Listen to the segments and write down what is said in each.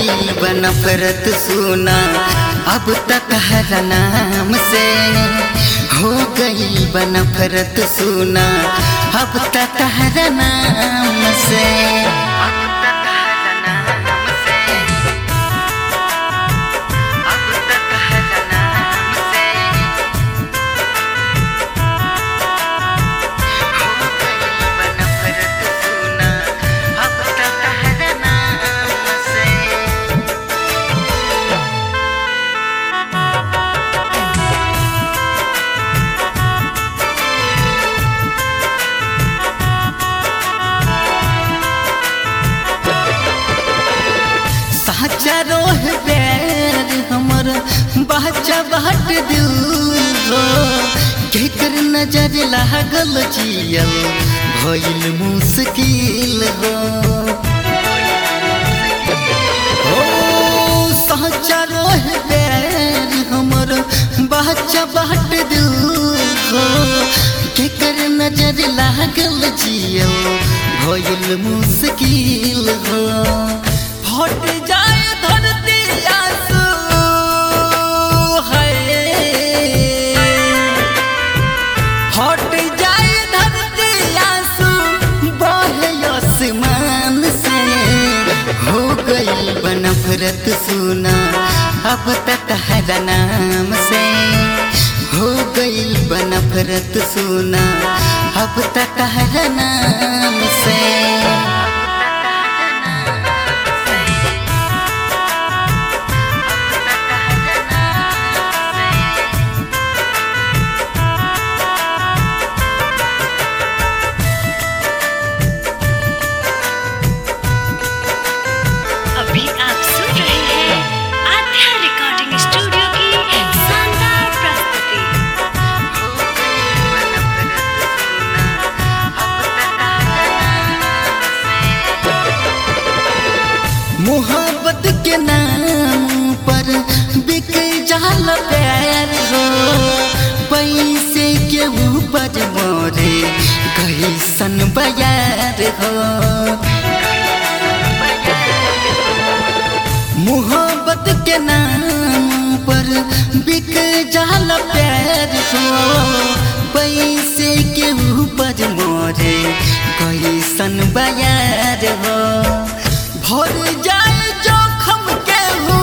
गई बनफरत सुना अब तक हर नाम से हो गई बनफरत सुना अब तक हर नाम से अब तक हर नाम से अब तक हर नाम से हो गई बनफरत सुना अब तक हर नाम से साचा रोह बैर हमर बच्चा बाट दिल हो केकर नजर लागल जियल भइल मुश्किल हो हो साचा रोह बैर हमर बच्चा बाट दिल हो केकर नजर लागल जियल भइल मुश्किल हो फट जाए धरती आंसू है फट जाए धरती आंसू बहे आसमान से हो गई बनफरत सुना अब तक हर नाम से हो गई बनफरत सुना अब तक हर नाम से अभी आप सुन रहे हैं आध्या रिकॉर्डिंग स्टूडियो की शानदार प्रस्तुति मोहब्बत के नाम पर बिक जाल प्यार हो पैसे के ऊपर मोरे कैसन बयार हो मोहब्बत के नाम पर बिक जाल प्यार हो पैसे के ऊपर मोरे कैसन बयार हो भर जाए जोखम के हो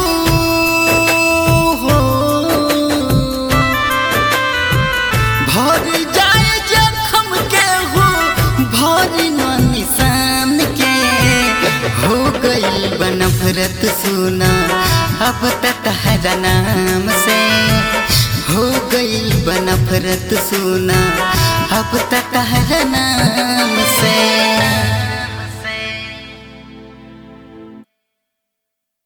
भर जाए जोखम के हो भर न निशान के हो गई बनफरत सुना अब तक हर नाम से हो गई बनफरत सुना अब तक हर नाम से